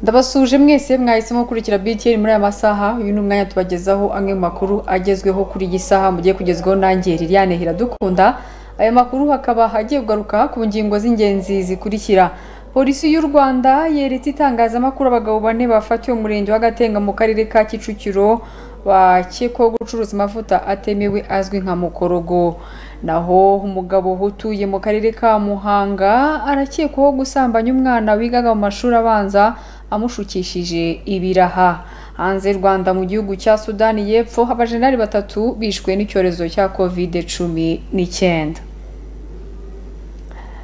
ndabasuje mwese mwahisemo gukurikira BTN muri aya masaha uyu ni umwanya tubagezaho amwe mu makuru agezweho kuri iyi saha mugiye kugezweho nanjye Liliane Hiradukunda aya makuru hakaba hagiye kugaruka ku ngingo z'ingenzi zikurikira polisi y'u rwanda yeretse itangazamakuru abagabo bane bafatiwe mu murenge w'agatenga mu karere ka kicukiro bakekwaho gucuruza amavuta atemewe azwi nka mukorogo naho umugabo utuye mu karere ka muhanga arakekwaho gusambanya umwana wigaga mu mashuri abanza amushukishije ibiraha hanze y'u rwanda mu gihugu cya sudani y'epfo abajenali batatu bishwe n'icyorezo cya covid cumi n'icyenda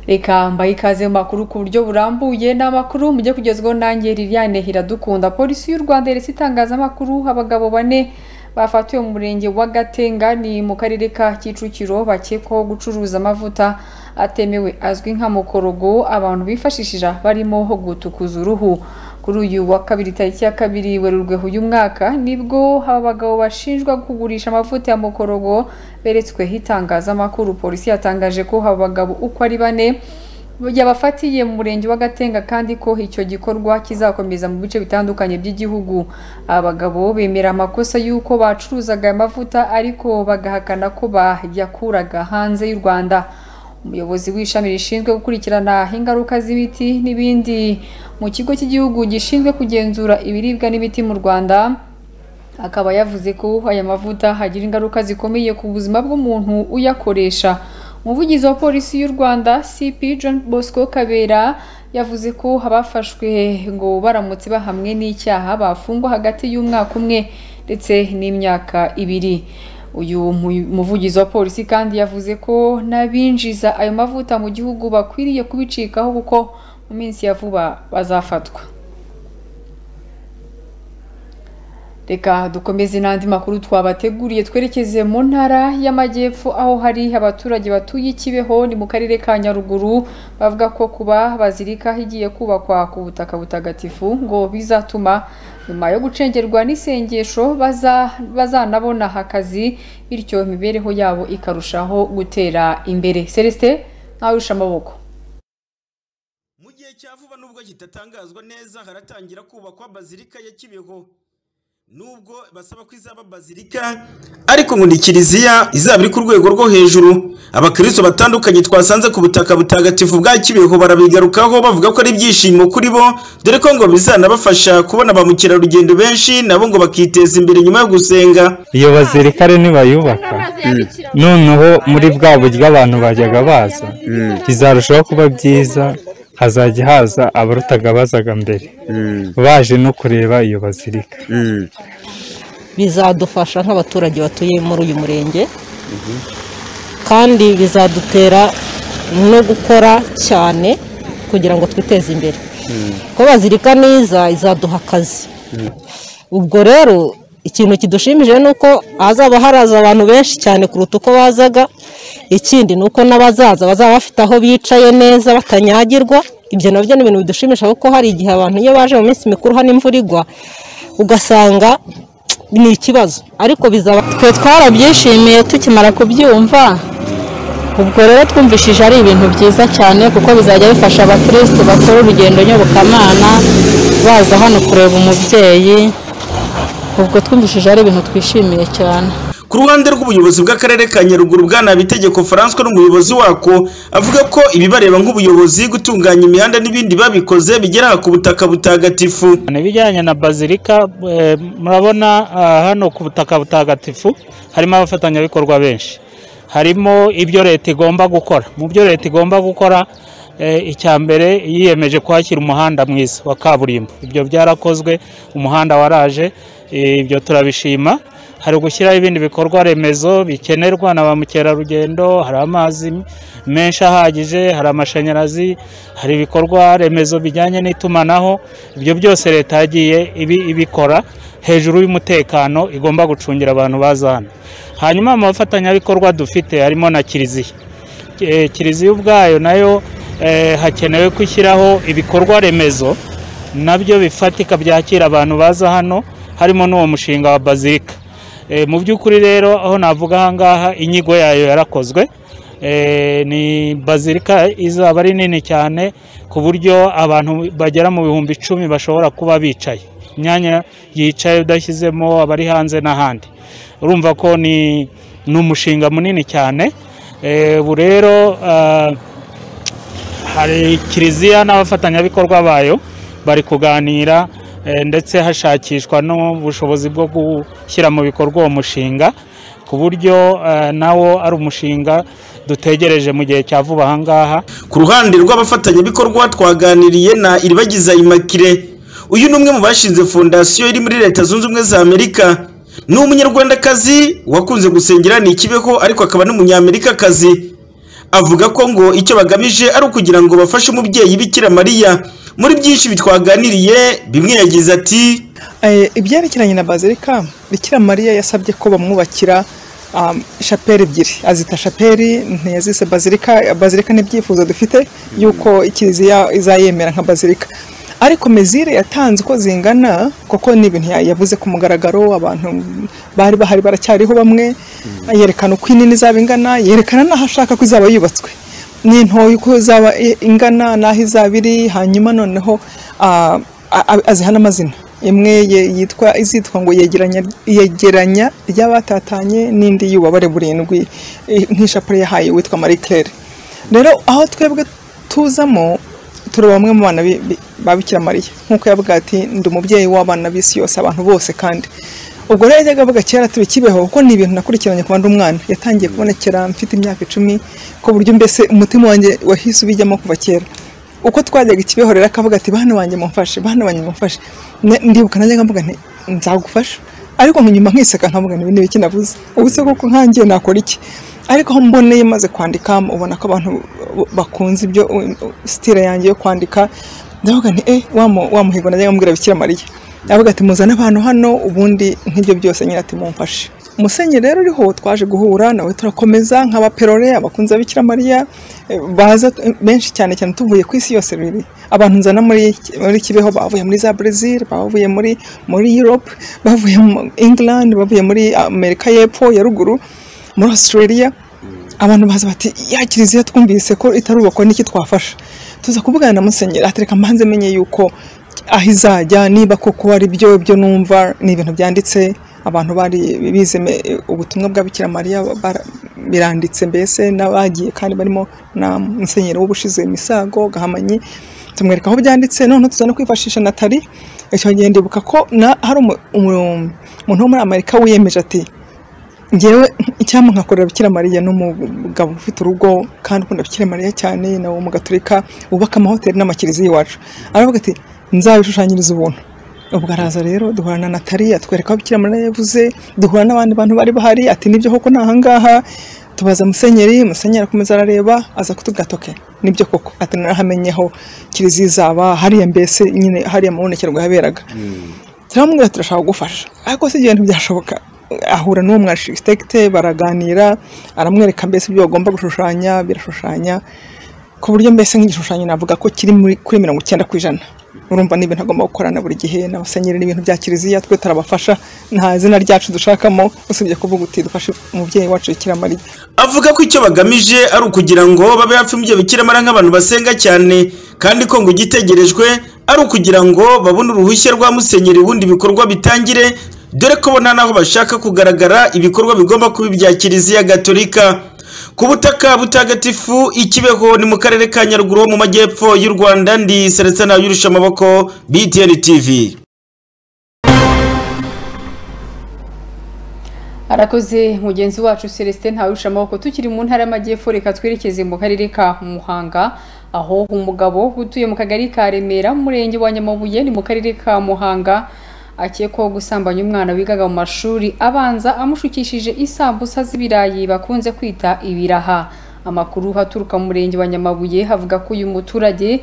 reka mbaye ikaze mu makuru ku buryo burambuye ni amakuru mujye kugezwaho nanjye Liliane Hiradukunda polisi y'u Rwanda yaretse itangazamakuru abagabo bane bafatiwe mu murenge wa Gatenga ni mu karere ka Kicukiro bakekwaho gucuruza amavuta atemewe azwi nka mukorogo abantu bifashisha barimo gutukuza uruhu kuri uyu wa kabiri tariki ya kabiri werurwe uyu mwaka nibwo aba bagabo bashinjwa kugurisha amavuta ya mukorogo beretsweho itangazamakuru polisi yatangaje ko aba bagabo uko ari bane yabafatiye mu murenge w'agatenga kandi ko icyo gikorwa kizakomeza mu bice bitandukanye by'igihugu abagabo bemera amakosa y'uko bacuruzaga aya mavuta ariko bagahakana ko bayakuraga hanze y'u rwanda umuyobozi w'ishami rishinzwe gukurikirana ingaruka z'ibiti n'ibindi mu kigo cy'igihugu gishinzwe kugenzura ibiribwa n'ibiti mu rwanda akaba yavuze ko aya mavuta agira ingaruka zikomeye ku buzima bw'umuntu uyakoresha umuvugizi wa polisi y'u rwanda cp john bosco kabera yavuze ko abafashwe ngo baramutse bahamwe n'icyaha bafungwa hagati y'umwaka umwe ndetse n'imyaka ibiri uyu muvugizi wa polisi kandi yavuze ko n'abinjiza ayo mavuta mu gihugu bakwiriye kubicikaho kuko mu minsi ya vuba bazafatwa reka dukomeze n'andi makuru twabateguriye twerekeze mu ntara y'amajyepfo aho hari abaturage batuye ikibeho ni mu karere ka nyaruguru bavuga ko kuba bazirika igiye kubakwa ku butaka butagatifu ngo bizatuma nyuma yo gucengerwa n'isengesho bazanabona akazi bityo imibereho yabo ikarushaho gutera imbere celestin ntawusha amaboko mu gihe cya vuba nubwo kitatangazwa neza haratangira kubakwa bazilika ya kibeho nubwo basaba ko izaba bazilika ariko ngo ni kiliziya izaba iri ku rwego rwo hejuru abakristo batandukanye twasanze ku butaka butagatifu bwa kibeho barabigarukaho bavuga ko ari ibyishimo kuri bo dore ko ngo bizanabafasha kubona ba mukerarugendo benshi nabo ngo bakiteza imbere nyuma yo gusenga iyo bazirikare nibayubaka noneho muri bwa buryo abantu bajyaga baza bizarushaho kuba byiza hazajya haza abarutaga bazaga mbere baje no kureba iyo bazirika bizadufasha nk'abaturage batuye muri uyu murenge kandi bizadutera no gukora cyane kugira ngo twiteze imbere ko bazirika neza izaduha akazi ubwo rero ikintu kidushimije ni uko hazaba haraza abantu benshi cyane kuruta uko bazaga ikindi ni uko n'abazaza bazaba bafite aho bicaye neza batanyagirwa ibyo nabyo ni ibintu bidushimisha kuko hari igihe abantu iyo baje mu minsi mikuru hano imvura igwa ugasanga ni ikibazo ariko bizaba twe twarabyishimiye tukimara kubyumva ubwo rero twumvishije ari ibintu byiza cyane kuko bizajya bifasha abakirisitu bakora urugendo nyobokamana baza hano kureba umubyeyi ubwo twumvishije ari ibintu twishimiye cyane ku ruhande rw'ubuyobozi bw'akarere ka nyaruguru bwana bitegeko faranswa n'umuyobozi wako avuga ko ibibareba nk'ubuyobozi gutunganya imihanda n'ibindi babikoze bigera ku butaka butagatifu ibijyanye na bazilika murabona hano ku butaka butagatifu harimo abafatanyabikorwa benshi harimo ibyo leta igomba gukora mu byo leta igomba gukora icya mbere yiyemeje kwakira umuhanda mwiza wa kaburimbo ibyo byarakozwe umuhanda waraje ibyo turabishima hari gushyiraho ibindi bikorwa remezo bikenerwa na ba mukerarugendo hari amazi menshi ahagije hari amashanyarazi hari ibikorwa remezo bijyanye n'itumanaho ibyo byose leta yagiye ibikora hejuru y'umutekano igomba gucungira abantu baza hano hanyuma mu bafatanyabikorwa dufite harimo na kiliziya kiliziya ubwayo nayo hakenewe gushyiraho ibikorwa remezo nabyo bifatika byakira abantu baza hano harimo n'uwo mushinga wa bazilika mu by'ukuri rero aho navuga ahangaha inyigo yayo yarakozwe ni bazilika izaba ari nini cyane ku buryo abantu bagera mu bihumbi icumi bashobora kuba bicaye imyanya yicaye udashyizemo abari hanze n'ahandi urumva ko ni ni umushinga munini cyane ubu rero hari kiliziya n'abafatanyabikorwa bayo bari kuganira ndetse hashakishwa n'ubushobozi bwo gushyira mu bikorwa uwo mushinga ku buryo nawo ari umushinga dutegereje mu gihe cya vuba aha ngaha ku ruhande rw'abafatanyabikorwa twaganiriye na iribagiza imakire uyu ni umwe mu bashinze fondasiyo iri muri leta zunze ubumwe za amerika ni umunyarwandakazi wakunze gusengera ni ikibeho ariko akaba n'umunyamerikakazi avuga ko ngo icyo bagamije ari ukugira ngo bafashe umubyeyi bikira mariya muri byinshi bitwaganiriye bimwe yagize ati ibyerekeranye na bazilika bikira mariya yasabye ko bamwubakira shapeli ebyiri azita shapeli ntiyazise bazilika bazilika n'ibyifuzo dufite y'uko kiliziya izayemera nka bazilika ariko mezire yatanze uko zingana kuko ni ibintu yavuze ku mugaragaro abantu bari bahari baracyariho bamwe yerekana uko inini izaba ingana yerekana n'aho ashaka ko izaba yubatswe ni intoya uko izaba ingana n'aho izaba iri hanyuma noneho aziha n'amazina imwe yitwa izitwa ngo yegeranya ry'abatatanye n'indi y'ububabare burindwi nk'ishapure yahaye witwa marikere rero aho twebwe tuzamo turi bamwe mu bana babikira mariya nk'uko yavuga ati ndi umubyeyi w'abana b'isi yose abantu bose kandi ubwo rero yajyaga avuga kera turi kibeho kuko ni ibintu nakurikiranye kuba ndi umwana yatangiye kubonekera mfite imyaka icumi ku buryo mbese umutima wanjye wahise ubijyamo kuva kera uko twajyaga ikibeho rero akavuga ati bana banjye mumfashe bana banjye mumfashe ndibuka nanjye nkavuga nti nzagufasha ariko nyuma nkiseka nkavuga ni ibintu biki navuze ubu se koko nkangiye nakora iki ariko aho mboneye maze kwandika ubona ko abantu bakunze ibyo sitira yanjye yo kwandika ndavuga nti eh wamuhigo najya nkamubwira bikira mariya avuga ati muzane abantu hano ubundi nk'ibyo byose nyine ati mumfashe musenyi rero uriho twaje guhura nawe turakomeza nk'abaperore abakunzi bikira mariya baza benshi cyane cyane tuvuye ku isi yose biri abantu nzana muri kibeho bavuye muri za brezil bavuye muri muri europe bavuye mu england bavuye muri amerika y'epfo ya ruguru muri australia abantu baza bati ya kiliziya twumvise ko itarubakwa n'iki twafasha tuza kuvugana na musenyeri atereka mpanze menye yuko aho izajya niba koko ari byo byo numva ni ibintu byanditse abantu bari bize ubutumwa bwa bikira mariya biranditse mbese n'abagiye kandi barimo na musenyeri w'ubushize misago gahamanyi tumwereka aho byanditse noneho tuza no kwifashisha natali icyo gihe ndibuka ko hari umuntu wo muri amerika wiyemeje ati ngewe icyampa nkakorera bikira mariya n'umugabo ufite urugo kandi ukunda bikira mariya cyane nawe umugaturika wubaka amahoteli n'amakiriziya iwacu aravuga ati nzabishushanyiriza ubuntu ubwo araza rero duhura na atwereka aho bikira mariya yavuze duhura n'abandi bantu bari bahari ati nibyo koko ni ahangaha tubaza musenyeri musenyeri akomeza arareba aza kutubwatoke nibyo koko ati narahamenyeho kiriziya izaba hariya mbese nyine hariya amabonekerwa yaberaga turamubwira turashaka kugufasha ariko si ibyo bintu byashoboka ahura n'uwo mwashitekite baraganira aramwereka mbese ibyo bagomba gushushanya birashushanya ku buryo mbese nk'igishushanyo navuga ko kiri kuri mirongo icyenda ku ijana urumva ni ibintu agomba gukorana buri gihe n'abasenyeri n'ibintu bya kiliziya twe turabafasha nta zina ryacu dushakamo usibye kuvuga uti dufashe umubyeyi wacu bikira mariya avuga ko icyo bagamije ari ukugira ngo babe hafi umubyeyi bikira mariya nk'abantu basenga cyane kandi ko ngo igitegerejwe ari ukugira ngo babone uruhushya rwa musenyeri ubundi ibikorwa bitangire dore ko bona n'aho bashaka kugaragara ibikorwa bigomba kuba ibya kiliziya gatolika ku butaka butagatifu ikibeho ni mu karere ka nyaruguru ho mu majyepfo y'u rwanda ndi seretsana yurusha amaboko btn tv arakoze mugenzi wacu celestin ntawurusha amaboko tukiri mu ntara y'amajyepfo reka twerekeze mu karere ka muhanga aho umugabo utuye mu kagari ka remera mu murenge wa nyamabuye ni mu karere ka muhanga akekwaho gusambanya umwana wigaga mu mashuri abanza amushukishije isambusa z'ibirayi bakunze kwita ibiraha amakuru haturuka mu murenge wa nyamabuye havuga ko uyu muturage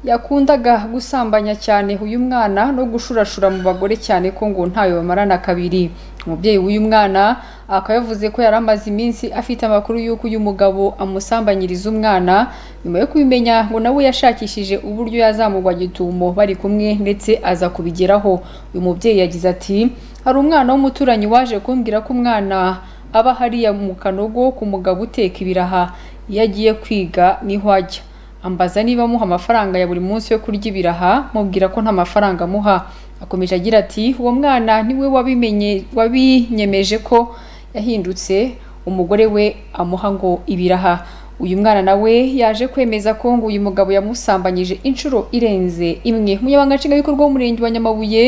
yakundaga gusambanya cyane uyu mwana no gushurashura mu bagore cyane ko ngo ntayo bamarana kabiri umubyeyi w'uyu mwana akaba yavuze ko yari amaze iminsi afite amakuru y'uko uyu mugabo amusambanyiriza umwana nyuma yo kubimenya ngo nawe yashakishije uburyo yazamugwa gitumo bari kumwe ndetse aza kubigeraho uyu mubyeyi yagize ati hari umwana w'umuturanyi waje kumbwira ko umwana aba hariya mu kanogo ku mugabo uteka ibiraha iyo agiye kwiga niho ajya ambaza niba amuha amafaranga ya buri munsi yo kurya ibiraha mubwira ko nta mafaranga amuha akomeje agira ati uwo mwana niwe wabimenye wabinyemeje ko yahindutse umugore we amuha ngo ibiraha uyu mwana nawe yaje kwemeza ko ngo uyu mugabo yamusambanyije inshuro irenze imwe umunyamabanga nshingwabikorwa w'umurenge wa nyamabuye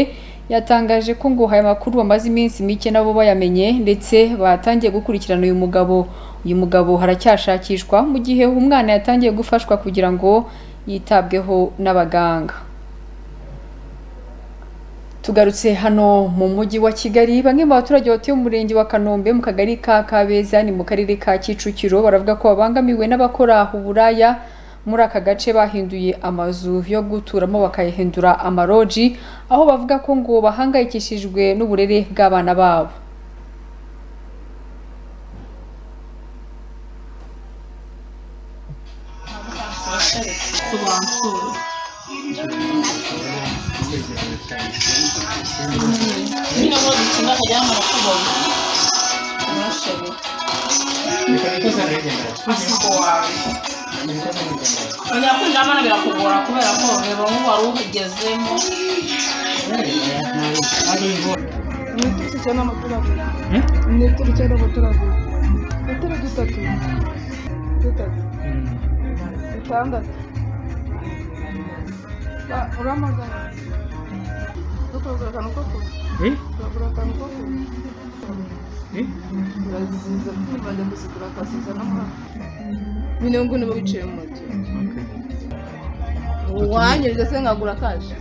yatangaje ko ngo aya makuru bamaze iminsi mike nabo bayamenye ndetse batangiye gukurikirana uyu mugabo uyu mugabo haracyashakishwa mu gihe umwana yatangiye gufashwa kugira ngo yitabweho n'abaganga tugarutse hano mu mujyi wa kigali bamwe mu baturage batuye mu murenge wa kanombe mu kagari ka kabeza ni mu karere ka kicukiro baravuga ko babangamiwe n'abakora uburaya muri aka gace bahinduye amazu yo guturamo bakayahindura amaroji aho bavuga ko ngo bahangayikishijwe n'uburere bw'abana babo oya kwinjira abana birakugora kubera ko reba nk'ubu wari ubigezemo Nituri cyane amaturage. Nituri cyane amaturage. Nituri dutatu. Dutatu. Dutandatu. Ba- Uramagana. Dukora akantu ko kuba. Turagura akantu ko kuba. Turaziza twibajya kuzigura akasiza n'amahanga. Mirongo ine wicaye mu moto. Uwanyereza se nkagura kaje.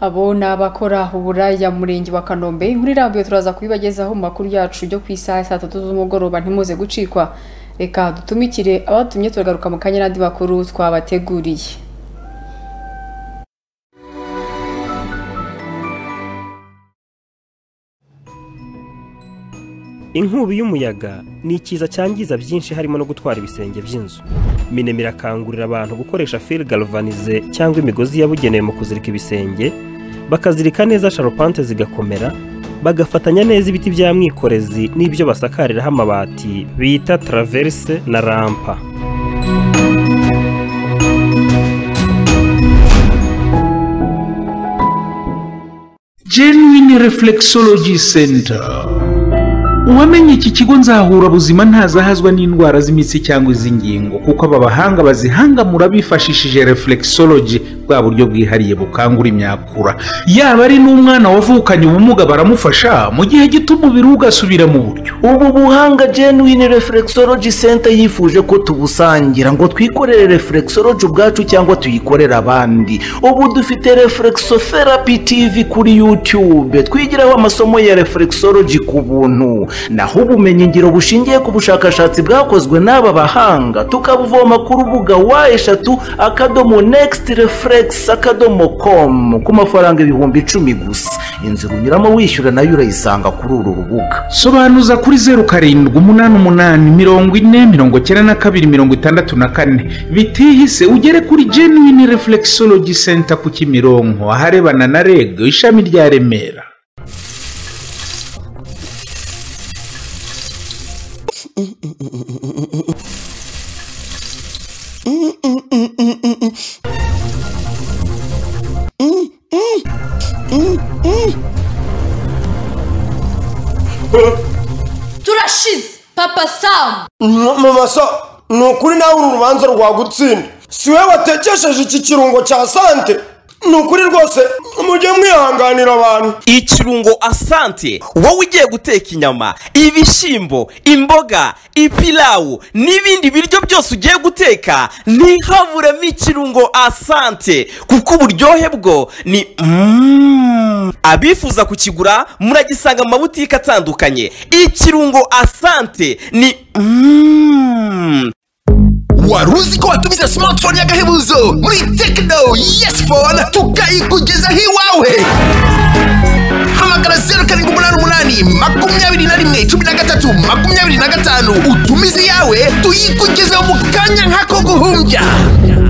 abo ni abakora uburaya mu murenge wa kanombe inkuru irambuye turaza kubibagezaho mu makuru yacu yo ku isaha ya saa tatu z'umugoroba ntimuze gucikwa reka dutumikire abatumye turagaruka mu kanya n'andi makuru twabateguriye inkubi y'umuyaga ni ikiza cyangiza byinshi harimo no gutwara ibisenge by'inzu minema irakangurira abantu gukoresha fil galvanize cyangwa imigozi yabugenewe mu kuzirika ibisenge bakazirika neza sharupante zigakomera bagafatanya neza ibiti bya mwikorezi n'ibyo basakariraho amabati bita traverse na rampa genuine reflexology center uwamenye iki kigo nzahura buzima ntazahazwa n'indwara z'imitsi cyangwa iz'ingingo kuko aba bahanga bazihangamura bifashishije reflexology bwa buryo bwihariye bukangura imyakura yaba ari n'umwana wavukanye ubumuga baramufasha mu gihe gito umubiri we ugasubira mu buryo ubu buhanga genuine reflexology center yifuje ko tubusangira ngo twikorere reflexology ubwacu cyangwa tuyikorere abandi ubu dufite reflexotherapy tv kuri youtube twigiraho amasomo ya reflexology ku buntu naho ubumenyingiro bushingiye ku bushakashatsi bwakozwe n'aba bahanga tukabuvoma ku rubuga wa eshatu akadomo next reflex akadomo com ku mafaranga ibihumbi icumi gusa inzira unyuramo wishyura nayo urayisanga kuri uru rubuga sobanuza kuri zeru karindwi umunani umunani mirongo ine mirongo icyenda na kabiri mirongo itandatu na kane bitihise ugere kuri genuine reflexology center ku kimironko aharebana na reg ishami rya remera turashize papa samu mama so ni ukuri nawe uru rubanza rwagutsinda si we watekesheje iki kirungo cya sante ni ukuri rwose mujye mwihanganira abantu ikirungo asante wowe ugiye guteka inyama ibishyimbo imboga ipilawu n'ibindi biryo byose ugiye guteka ntihaburemo ikirungo asante kuko uburyohe bwo ni Mm. abifuza kukigura muragisanga mu mabutike atandukanye ikirungo asante ni Mm. wari uzi ko watumiza smartphone y'agahebuzo muri tekino yesi fone tukayikugezaho iwawe hamagara zeru karindwi umunani umunani makumyabiri na rimwe cumi na gatatu makumyabiri na gatanu utumizi yawe tuyikugezeho mu kanya nk'ako guhumbya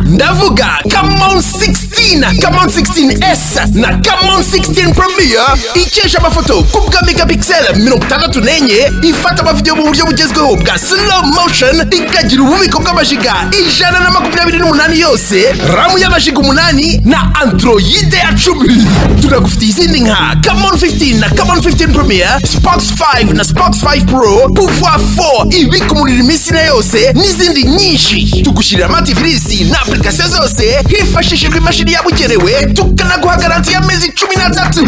ndavuga kamon 16 kamon 16s na kamon 16 premier ikesha amafoto ku bwa megapixel mirongo itandatu n'enye ifata amavidewo mu buryo bugezweho bwa slow motion ikagira ububiko bw'amajiga ijana na makumyabiri n'umunani yose ramu y'amajiga umunani na androide ya cumi tunagufitiye izindi nka kamon 15 na kamon 15 premier spox 5 na spox 5 pro pouvoir 4 ibika umuriro iminsi na yose n'izindi nyinshi tugushyirira amativisi na application zose hifashishijwe imashini yabugenewe tukanaguha garanti y'amezi cumi n'atatu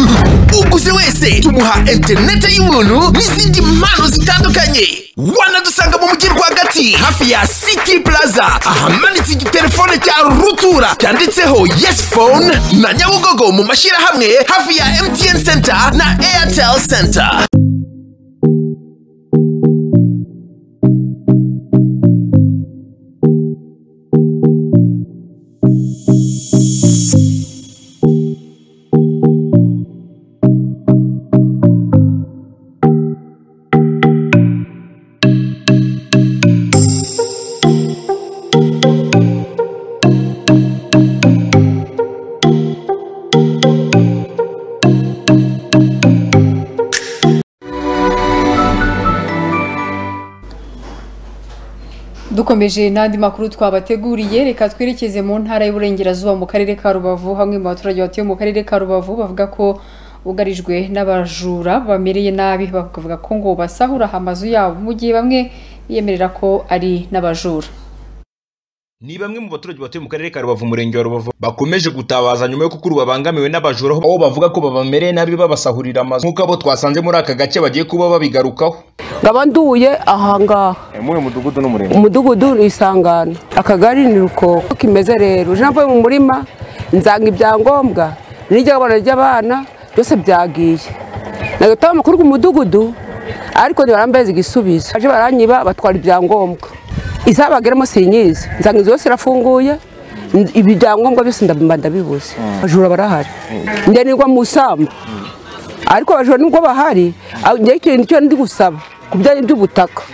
uguze wese tumuha interinete y'ubuntu n'izindi mpano zitandukanye wanadusanga mu mujyi rwagati hafi ya city plaza ahamanitse igitelefone cya rutura cyanditseho yes phone na nyabugogo mu mashyirahamwe hafi ya mtn center na airtel center dukomeje n'andi makuru twabateguriye reka twerekeze mu ntara y'uburengerazuba mu karere ka rubavu hamwe mu baturage batuye mu karere ka rubavu bavuga ko bugarijwe n'abajura bamereye nabi bakavuga ko ngo basahura amazu yabo mu gihe bamwe biyemerera ko ari n'abajura ni bamwe mu baturage batuye mu karere ka rubavu umurenge wa rubavu bakomeje gutabaza nyuma yo kukuru babangamiwe n'abajura aho bavuga ko babamereye nabi babasahurira amazu nk'uko abo twasanze muri aka gace bagiye kuba babigarukaho nkaba nduye ahangaha muri mudugudu n'umurenge umudugudu ni isangano akagari ni ruko uko kimeze rero uje navuye mu murima nzanga ibyangombwa n'iryabana ry'abana byose byagiye nagataho amakuru ku mudugudu ariko ntibarambeze igisubizo baje baranyiba batwara ibyangombwa izabageramo sinyizi nzanga inzu yose irafunguye ibyangombwa byose ndabimba ndabibuze abajura barahari njye nigwa mu isamba ariko abajura nubwo bahari njye ikintu cyo ndi gusaba ku bijyanye by'ubutaka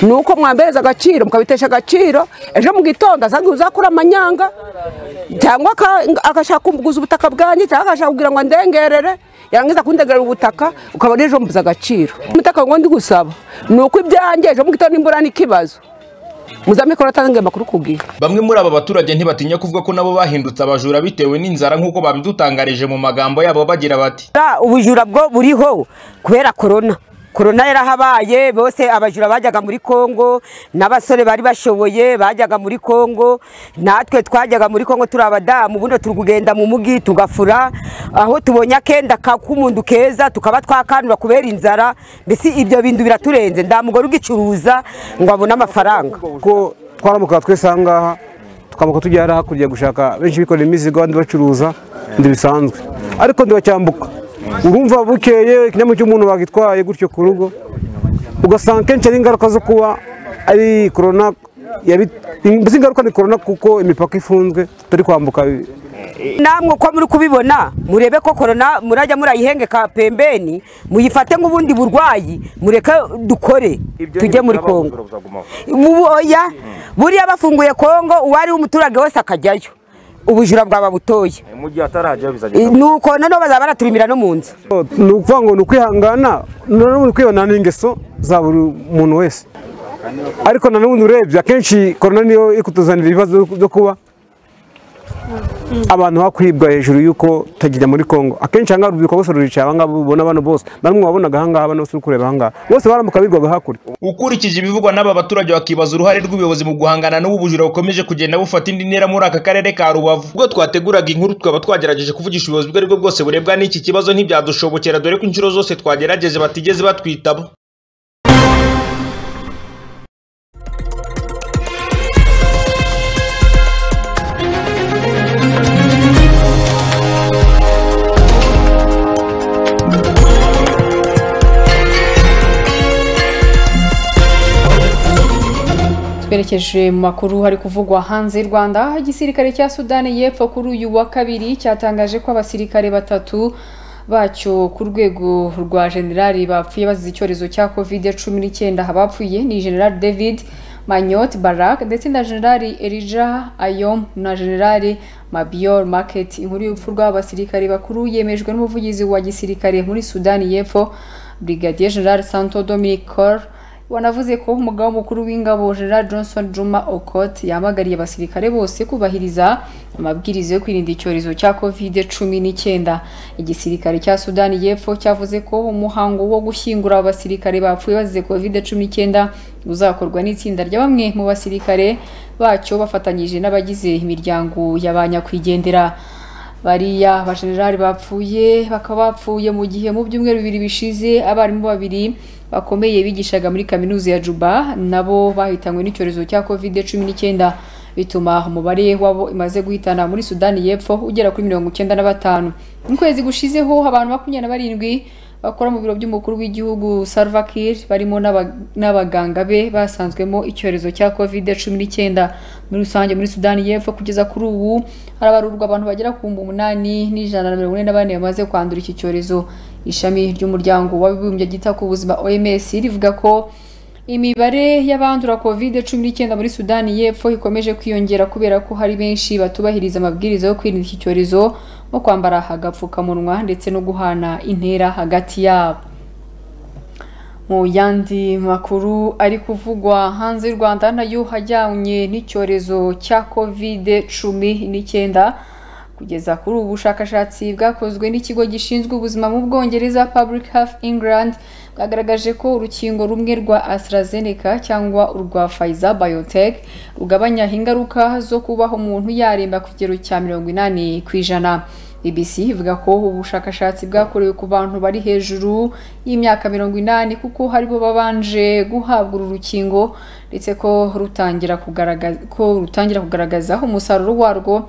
ni uko mwambereza agaciro mukabitesha agaciro ejo mu gitondo asanga uzakura amanyanga cyangwa agashaka kuguza ubutaka bwanjye cyangwa agashaka kugira ngo andengerere yarangiza kundegerera ubutaka ukabona ejo mbuze agaciro umutaka ngo ndi gusaba ni uko ibyanjye ejo mu gitondo imbura n'ikibazo muzamikoro atange amakuru ku gihe bamwe muri aba baturage ntibatinya kuvuga ko nabo bahindutse abajura bitewe n'inzara nk'uko babidutangarije mu magambo yabo bagira bati ubujura bwo buriho kubera korona korona yarahabaye bose abajura bajyaga muri kongo n'abasore bari bashoboye bajyaga muri kongo natwe twajyaga muri kongo turi abadamu ubundi turi kugenda mu mugi tugafura aho tubonye akenda k'umuntu keza tukaba twakanura kubera inzara mbese ibyo bintu biraturenze nta mugore ugicuruza ngo abone amafaranga ko twaramuka twese aha ngaha tukamuka tujya hariya hakurya gushaka benshi bikorera imizigo abandi bacuruza bisanzwe ariko ntibacyambuka urumva bukeye ikinyamwuga cy'umuntu bagitwaye gutyo ku rugo ugasanga kenshi ari ingaruka zo kuba ari korona mbese ingaruka ni korona kuko imipaka ifunzwe turi kwambuka namwe uko muri kubibona murebe ko korona murajya murayihengeka pembeni muyifate nk'ubundi burwayi mureke dukore tujye muri kongo oya buriya bafunguye kongo uwo ari umuturage wese akajyayo ubujura bwaba butoye ni uko noneho bazaba baraturumira no mu nzu ni ukuvuga ngo ni ukwihangana noneho ni ukwibona n'ingeso za buri muntu wese ariko nanone urebye akenshi korona niyo iri kutuzanira ibibazo byo kuba abantu hakwibwa hejuru y'uko tujya muri kongo akenshi ahangaha urubyiruko bose ruricaye abangaba ubona bano bose namwe wabonaga ahangaha bano bose uri kureba ahangaha bose baramuka bigwaga hakurya ukurikije ibivugwa n'aba baturage bakibaza uruhare rw'ubuyobozi mu guhangana n'ubu bujura bukomeje kugenda bufata indi ntera muri aka karere ka rubavu ubwo twateguraga inkuru twaba twagerageje kuvugisha ubuyobozi ubwo aribwo bwose burebwa n'iki kibazo ntibyadushobokera dore ko inshuro zose twagerageze batigeze batwitaba twerekeje mu makuru hari kuvugwa hanze y'u rwanda aho igisirikare cya sudani y'epfo kuri uyu wa kabiri cyatangaje ko abasirikare batatu bacyo ku rwego rwa generali bapfuye bazize icyorezo cya covid cumi n'icyenda abapfuye ni generali david manyot barak ndetse na generali elija ayom na generali mabior market inkuru y'urupfu rw'abasirikare bakuru yemejwe n'umuvugizi wa gisirikare muri sudani y'epfo brigadier general santo dominic cor wanavuze ko umugabo mukuru w'ingabo General Johnson Juma Okot yamagariye abasirikare bose kubahiriza amabwiriza yo kwirinda icyorezo cya covid cumi n'icyenda igisirikare cya sudani y'epfo cyavuze ko umuhango wo gushyingura abasirikare bapfuye bazize covid cumi n'icyenda uzakorwa n'itsinda rya bamwe mu basirikare bacyo bafatanyije n'abagize imiryango y'abanyakwigendera bariya abajenerali bapfuye bakaba bapfuye mu gihe mu byumweru bibiri bishize abarimu babiri bakomeye bigishaga muri kaminuza ya juba nabo bahitanywe n'icyorezo cya covid cumi n'icyenda bituma umubare wabo imaze guhitana muri sudani y'epfo ugera kuri mirongo icyenda na batanu mu kwezi gushizeho abantu makumyabiri na barindwi bakora mu biro by'umukuru w'igihugu Salva Kiir barimo n'abaganga be basanzwemo icyorezo cya covid cumi n'icyenda muri rusange muri sudani y'epfo kugeza kuri ubu harabarurwa abantu bagera ku bihumbi umunani n'ijana na mirongo ine na bane bamaze kwandura iki cyorezo ishami ry'umuryango w'abibumbye ryita ku buzima oms rivuga ko imibare y'abandura covid cumi n'icyenda muri sudani y'epfo ikomeje kwiyongera kubera ko hari benshi batubahiriza amabwiriza yo kwirinda iki cyorezo nko kwambara agapfukamunwa ndetse no guhana intera hagati yabo mu yandi makuru ari kuvugwa hanze y'u rwanda nayo hajyanye n'icyorezo cya covid cumi n'icyenda kugeza kuri ubu bushakashatsi bwakozwe n'ikigo gishinzwe ubuzima mu bwongereza public health england bwagaragaje ko urukingo rumwe rwa AstraZeneca cyangwa urwa Pfizer Biotech rugabanya ingaruka zo kubaho umuntu yaremba ku kigero cya mirongo inani ku ijana BBC ivuga ko ubushakashatsi bwakorewe ku bantu bari hejuru y'imyaka mirongo inani kuko haribo babanje guhabwa uru rukingo ndetse ko rutangira kugaragaza ko rutangira kugaragaza umusaruro warwo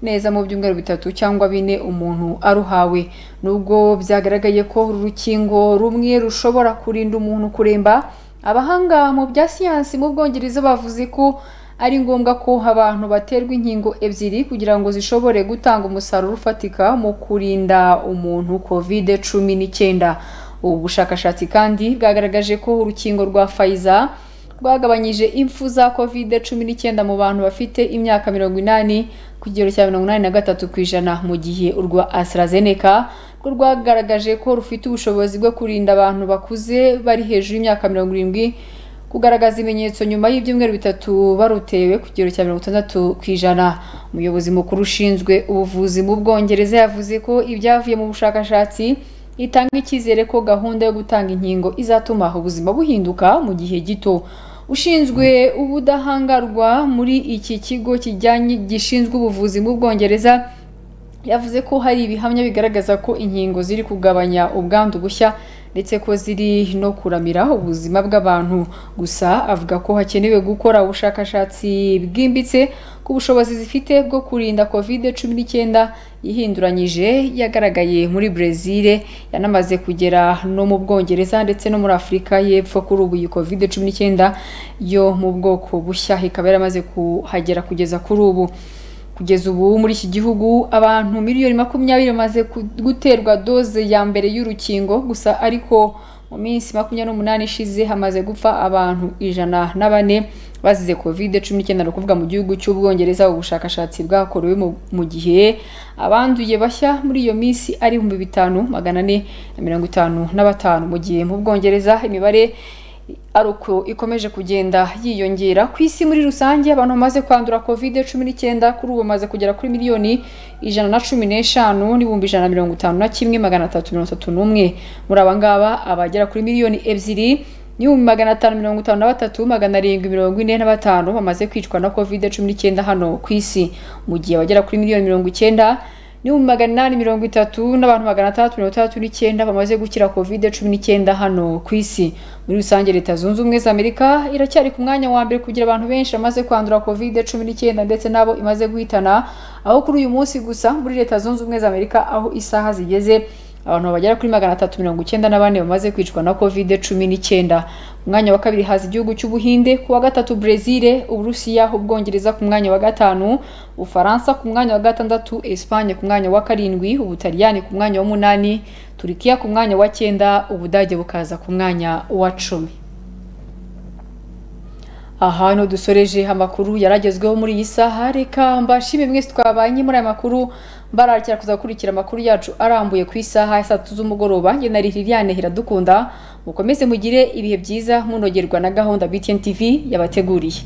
neza mu byumweru bitatu cyangwa bine umuntu aruhawe nubwo byagaragaye ko urukingo rumwe rushobora kurinda umuntu kuremba abahanga mu bya siyansi mu bwongereza bavuze ko ari ngombwa ko abantu baterwa inkingo ebyiri kugira ngo zishobore gutanga umusaruro ufatika mu kurinda umuntu covid cumi n'icyenda ubu bushakashatsi kandi bwagaragaje ko urukingo rwa fayiza rwagabanyije impfu za covid cumi n'icyenda mu bantu bafite imyaka mirongo inani ku kigero cya mirongo inani na gatatu ku ijana mu gihe urwa AstraZeneca rwo rwagaragaje ko rufite ubushobozi bwo kurinda abantu bakuze bari hejuru y'imyaka mirongo irindwi kugaragaza ibimenyetso nyuma y'ibyumweru bitatu barutewe ku kigero cya mirongo itandatu ku ijana umuyobozi mukuru ushinzwe ubuvuzi mu bwongereza yavuze ko ibyavuye mu bushakashatsi itanga icyizere ko gahunda yo gutanga inkingo izatuma ubuzima buhinduka mu gihe gito ushinzwe ubudahangarwa muri iki kigo kijyanye gishinzwe ubuvuzi mu bwongereza yavuze ko hari ibihamya bigaragaza ko inkingo ziri kugabanya ubwandu bushya ndetse ko ziri no kuramira ubuzima bw'abantu gusa avuga ko hakenewe gukora ubushakashatsi bwimbitse ku bushobozi zifite bwo kurinda covid cumi n'icyenda ihinduranyije yagaragaye muri brezile yanamaze kugera no mu bwongereza ndetse no muri afurika y'epfo kuri ubu iyi covid cumi n'icyenda yo mu bwoko bushya ikaba yaramaze kuhagera kugeza kuri ubu kugeza ubu muri iki gihugu abantu miliyoni makumyabiri bamaze guterwa doze ya mbere y'urukingo gusa ariko mu minsi makumyabiri n'umunani ishize hamaze gupfa abantu ijana na bane bazize covid cumi n'icyenda ni ukuvuga mu gihugu cy'ubwongereza ubushakashatsi bwakorewe mu gihe abanduye bashya muri iyo minsi ari ibihumbi bitanu magana ane na mirongo itanu na batanu mu gihe mu bwongereza imibare ari uko ikomeje kugenda yiyongera ku isi muri rusange abantu bamaze kwandura covid cumi n'icyenda kuri ubu bamaze kugera kuri miliyoni ijana na cumi n'eshanu n'ibihumbi ijana na mirongo itanu na kimwe magana atatu mirongo itatu n'umwe muri aba ngaba abagera kuri miliyoni ebyiri n'ibihumbi magana atanu mirongo itanu na batatu magana arindwi mirongo ine na batanu bamaze kwicwa na covid cumi n'icyenda hano ku isi mu gihe abagera kuri miliyoni mirongo icyenda n'ibihumbi magana inani mirongo itatu n'abantu magana atandatu mirongo itandatu n'icyenda bamaze gukira covid cumi n'icyenda hano ku isi muri rusange leta zunze ubumwe za amerika iracyari ku mwanya wa mbere kugira abantu benshi bamaze kwandura covid cumi n'icyenda ndetse n'abo imaze guhitana aho kuri uyu munsi gusa muri leta zunze ubumwe za amerika aho isaha zigeze abantu bagera kuri magana atatu mirongo icyenda na bane bamaze kwicwa na covid cumi n'icyenda ku mwanya wa kabiri haza igihugu cy'ubuhinde ku wa gatatu brezil uburusiya ubwongereza ku mwanya wa gatanu ufaransa ku mwanya wa gatandatu esipanye ku mwanya wa karindwi ubutaliyani ku mwanya wa munani turikiya ku mwanya wa cyenda ubudage bukaza ku mwanya wa cumi aha ni dusoreje amakuru yaragezweho muri iyi saha reka mbashime mwese twabanye muri aya makuru mbarakira kuzakurikira amakuru yacu arambuye ku isaha ya saa tatu z'umugoroba njye na Liliane Hiradukunda mukomeze mugire ibihe byiza munogerwa na gahunda BTN TV yabateguriye